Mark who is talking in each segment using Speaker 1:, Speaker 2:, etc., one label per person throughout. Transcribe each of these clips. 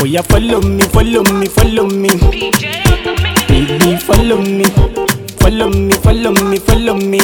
Speaker 1: Oh yeah, follow me, follow me, follow me. Baby, follow me, follow me, follow me, follow me.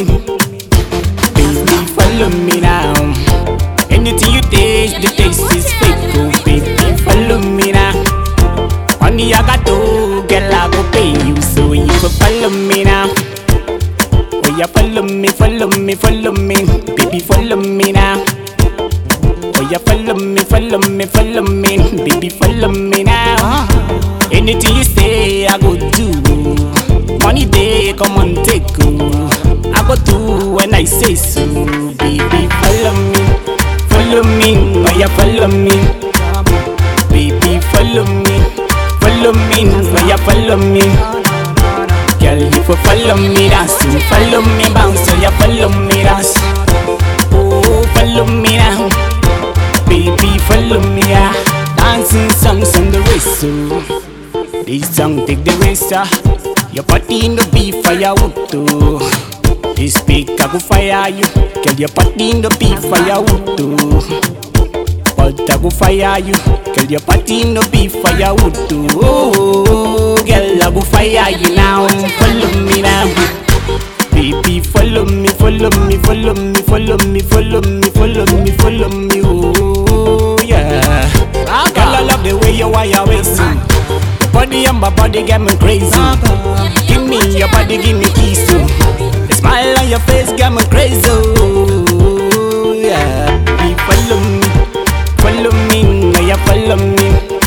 Speaker 1: Baby, follow me now. Anything you taste, the taste is fake. Oh baby, follow me now. Money I got to, girl I go pay you, so you go follow me now. Oh yeah, follow me, follow me, follow me, baby, follow me now. Oh yeah, follow me, follow me, follow me, baby, follow me now. Anything you say, I go do. Money day, come on, take oh. I go do when I say so, baby, follow me, follow me, oh yeah, follow me, baby, follow me, follow me, oh yeah, follow me. Girl, you for follow me dance, you follow me bounce, so you follow me dance. Oh, follow me now, baby, follow me ah. Dancing songs on the race, so this song take the race, ah. Your body in the beat firewood too. This speaker go fire you, girl. Your body in the beat firewood too. But I go fire you, girl. Your body in the beat firewood too. Oh, girl, I go fire you now. Follow me now. Baby, follow me, follow me, follow me, follow me, follow me, follow me, follow me, oh yeah. Girl, I love the way you wire wasting. Your body and my body get me crazy. Give me your body, give me keys too. The smile on your face got me crazy, oh yeah. Baby, follow me, follow me, now you follow me.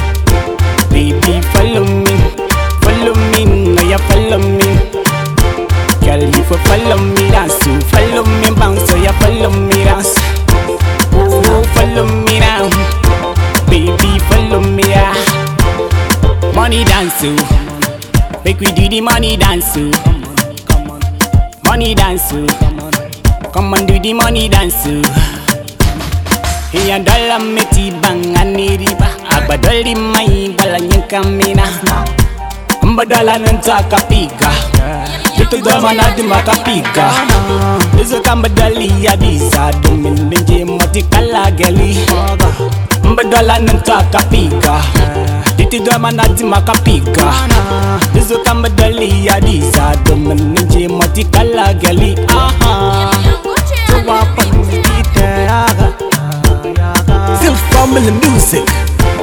Speaker 1: Baby, follow me, follow me, now you follow me. Girl, you for follow me dance, you follow me bounce, so you follow me dance. Oh, follow me now, baby, follow me ah. Money dance, oh. make we do the money dance, oh. Money dance, oh. come on do the money dance, oh. Iya dola meti bangani riba, abadoli mai balanya kamina. Mbadala nantaka piga Vitu dama na dimaka piga Izo kamba dali ya disa Dumin binje moti kala geli Mbadala nantaka piga Vitu dama na dimaka piga Izo kamba dali ya disa Dumin binje moti kala geli Aha Tuwa pan kita yaga Still family music